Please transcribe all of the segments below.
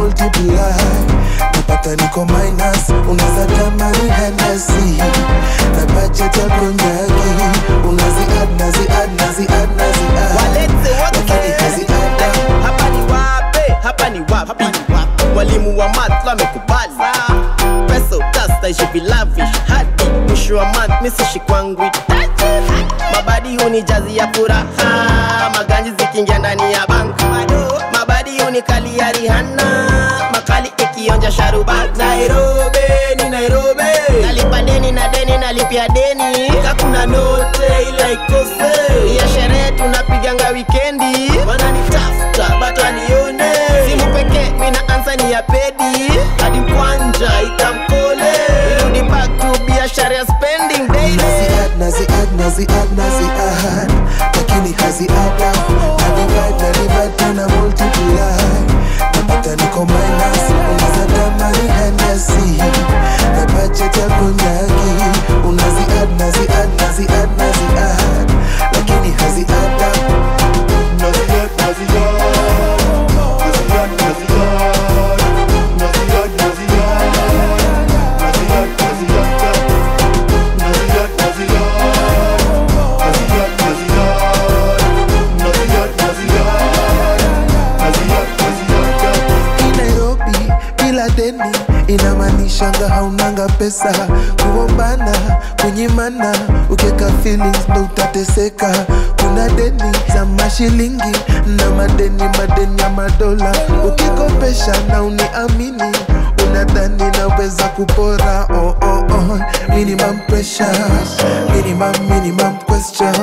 multiply napata niko minus unaweza tamani Hennessy na budget ya konyagi unazi add nazi add nazi add nazi add walete lakini wote hazi add up. hapa ni wape hapa ni wapi walimu wa math wamekubali pesa utastaishi vilavish hadi mwisho wa math misishi kwangu itaji mabadi huni jazi ya furaha maganji zikiingia ndani ya bank mabadi huni kali ya rihana makali ikionja sharubat nairobi ni nairobi nalipa deni na deni nalipia deni kakuna note ila ikose ya sherehe tunapiganga wikendi wananitafuta but wanione simu pekee mina ansa ni ya pedi hadi kwanja itamkole irudi back to biashara ya spending daily Nazi add, nazi add, nazi add, nazi add lakini hazi add up. na divide, na divide, tena multiply napata niko minus unaweza tamani Hennessy na budget ya konyagi unazi add, nazi add, nazi add, nazi add lakini hazi add up. Nazi add, nazi add. Nazi add, nazi add. Nazi add, nazi add. Nazi add, nazi add. Nazi add, nazi add. Nazi add, nazi add. Nazi add, nazi add. Nazi add, nazi add. Hii Nairobi bila deni inamaanishanga haunanga pesa kuombana kunyimana ukieka feelings ndo utateseka kuna deni za mashilingi na madeni madeni ya madola ukikopesha na uniamini unadhani naweza kupora oh, oh, oh. minimum pressure minimum minimum questions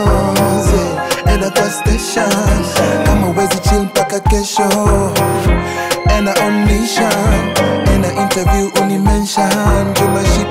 yeah. enda kwa station kama wezi chill mpaka kesho ena on mission ena interview unimension juu mashine